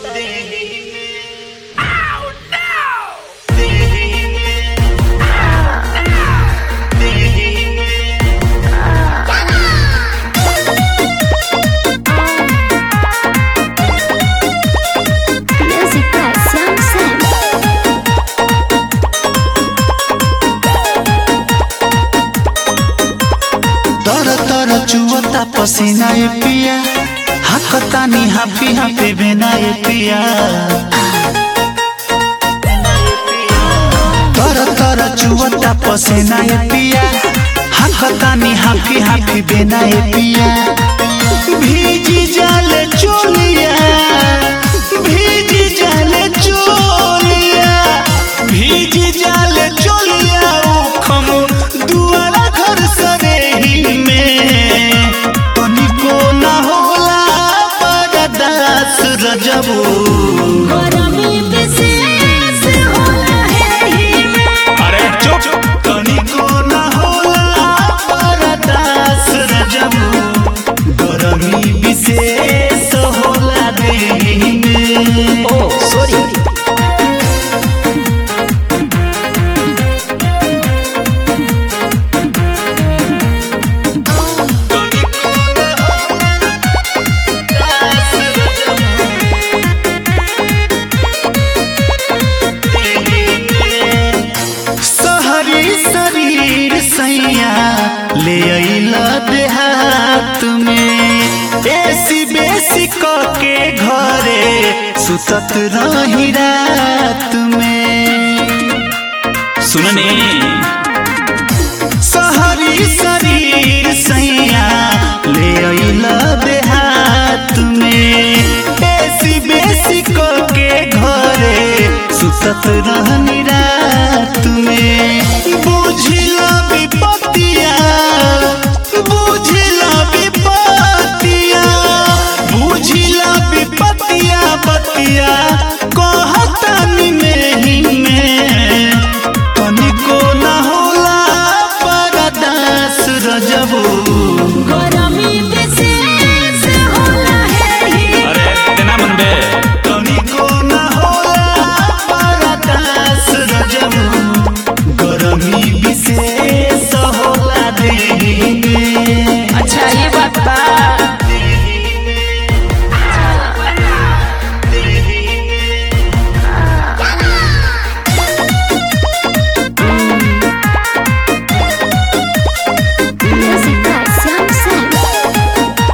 Music by Sam Sam. तर तर चुवता पसीना ए पिया हाकतानी हाफी हाफी बिना ए पिया तर तर चुवता पसीना ए पिया हाकतानी हाफी हाफी बिना ए पिया भीजी जाले चोलिया भीजी जाले चोलिया भीजी जाले चोलिया उखम दुआरा घर सरेही में तनिको ना होला बरदास रजबू गरमी विशेष होला है अरे चुप तनिको ना होला बरदास रजबू गरमी विशेष होला देही में ओ सॉरी सहरी शरीर सैया ले अइला देहात में एसी बेसी क के घरे सुतत रही रात में सुनने सहरी शरीर सैया ले अइला देहात में एसी बेसी क के घरे सुतत रहनी रात में बुझिला विपतिया बुझिला विपतिया बुझिला विपतिया बतिया कहतानी में ही में तनिको ना होला परदास रजबू गरमी विशेष होला है अरे तेना मन बे तनिको ना होला परदास रजबू गरमी विशेष होला देही में अच्छा ये बात बा Music by Sam Sam.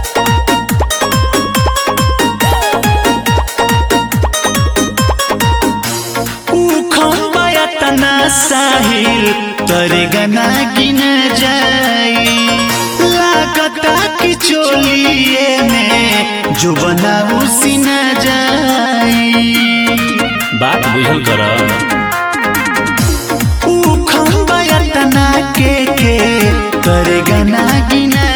उखमाया तना साहिल तरे गना गिन जाई लागता कि चोलिए में जो बना उसी न जाई बात बुझल कर उखमाया तना के के तरे गना गिन